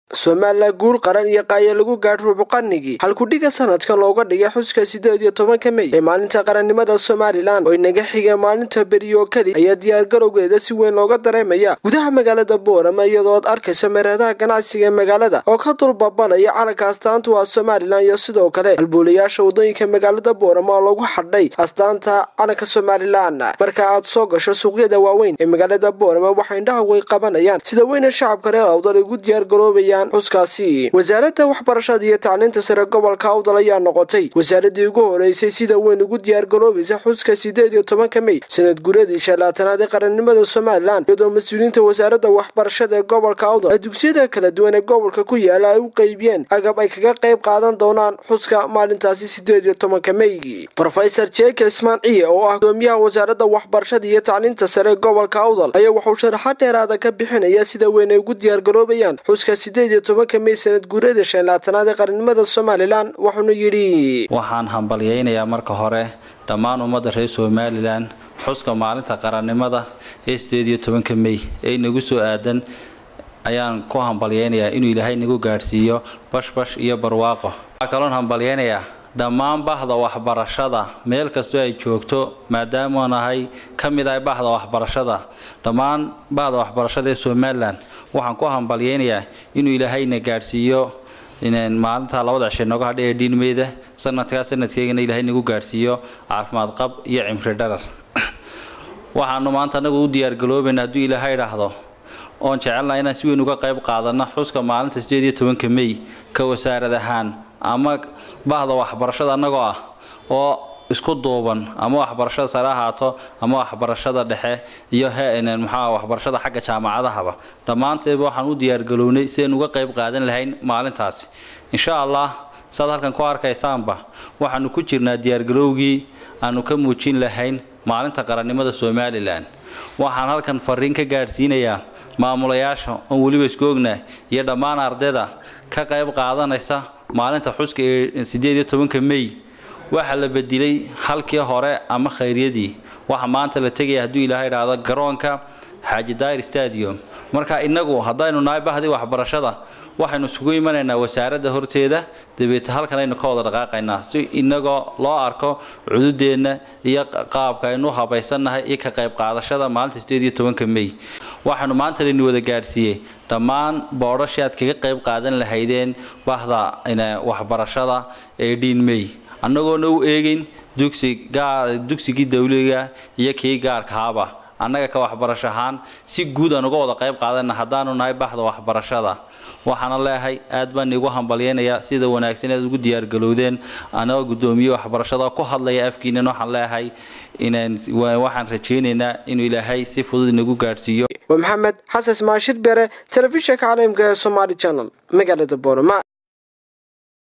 somalilan guul qaran iyo qaaya lagu gaadh rubuqanigii halkudhiga sanadkan looga dhigay xuska sideed iyo tobanka mey ee maalinta qarannimada somalilan oo inaga xigeen maalinta beriyo keli ayaa diyaargarowgeeda si weyn looga dareemaya gudaha magaalada boorama iyadoo ad arkaysa meeradaha ganacsiga ee magaalada oo ka dulbabanaya calanka astaantu waa somalilan iyo sidoo kale halbuulayaasha wadooyinka magaalada boorama oo lagu xadhay astaanta calanka somalilan marka aad soo gasho suuqyada waaweyn ee magaalada boorama waxay indhaha way qabanayaan sida weyna shacabka reer awdal ay ugu diyaargaroobayaan xuskaasi wasaaradda waxbarashada iyo tacliinta sare gobolka awdal ayaa noqotay wasaaradii ugu horeysay sida weyn ugu diyaargaroobaysa xuska sideed iyo tobanka mey sanad guradii shalaatanaad ee qarannimada somalilan iyadoo mas-uuliyiinta wasaaradda waxbarashada ee gobolka awdal ay dugsiyada kala duwan ee gobolka ku yaala ay u qeybiyeen agab ay kaga qayb qaadan doonaan xuska maalintaasi sideed iyo tobanka meygi rofesor jeke ismaan ciye oo ah gudoomiyaha wasaaradda waxbarashada iyo tacliinta sare ee gobolka awdal ayaa wuxuu sharaxaad dheeraada ka bixinaya sida weyn ay ugu diyaargaroobayaan xuska sideed iyo tobanka mey sanad guurada shan laatanaad ee qarannimada somalilan wuxuuna yidhi waxaan hambalyaynayaa marka hore dhammaan ummadda reer somalilan xuska maalinta qarannimada ee sideed iyo tobanka mey ee inagu soo aadan ayaan ku hambalyaynayaa inuu ilaahay nagu gaadhsiiyo bashbash iyo barwaaqo waxaa kaloon hambalyaynayaa dhammaan bahda waxbarashada meel kastoo ay joogto maadaama nahay ka mid ahay bahda waxbarashada dhammaan bahda waxbarashada ee somalilan waxaan ku hambalyaynayaa inuu ilaahayna gaadhsiiyo maalinta labada cishe nooga hadha ee dhiinmeyda sanadkaa sanadkeygana ilaahay nagu gaadhsiiyo caafimaad qab iyo cimri dharar waxaanu maanta anagu u diyaargaloobayna hadduu ilaahay idhaahdo oon jecelnaha inaan si weyn uga qayb qaadano xuska maalinta sideed iyo tobanka mey ka wasaarad ahaan ama bahda waxbarashada annagoo ah oo isku duuban ama waxbarashada sare ahaato ama waxbarashada dhexe iyo maxaa waxbarashada xagga jaamacadahaba dhammaanteedba waxaan u diyaargalownay sidaynu uga qayb qaadan lahayn maalintaasi insha allah saad halkan ku arkaysaanba waxaanu ku jirnaa diyaargalowgii aanu ka muujin lahayn maalinta qarannimada somalilan waxaan halkan fariin ka gaadhsiinayaa maamulayaasha oon weliba isku ognaa iyo dhammaan ardayda ka qayb qaadanaysa maalinta xuska ee sideed iyo tobanka mey waxaa la bedilay halkii hore ama khayryadii waxa maanta la tegaya hadduu ilaahay idhaahdo garoonka xaaji dair stadium marka inagu haddaynu nahay bahdii waxbarashada waxaynu isugu imanaynaa wasaaradda horteeda dabeete halkan aynu ka wada dhaqaaqaynaa si inagoo loo arko cududeenna iyo qaabka aynu habaysannahay iyo ka qayb qaadashada maalinta sideed iyo tobanka mey waxaanu maanta laynu wada gaadhsiiyey dhammaan boodhashii aad kaga qayb qaadan lahaydeen bahda waxbarashada ee dhiin mey annagoona u eegayn dugsigii dawliga iyo kii gaarkaaba annaga ka waxbarasho ahaan si guud aan uga wada qayb qaadana haddaanu nahay bahda waxbarashada waxaana leeyahay aad baan iigu hambalyaynayaa sida wanaagsan aad ugu diyaargalowdeen anagoo guddoomiye waxbarashada ku hadlaya afkiinan waxaan leeyahay waxaan rajaynaynaa inuu ilaahay si fudud inagu gaadhsiiyo waa maxamed xasan maashir bere telefishinka caalamka ee somaali channel magaalada boorama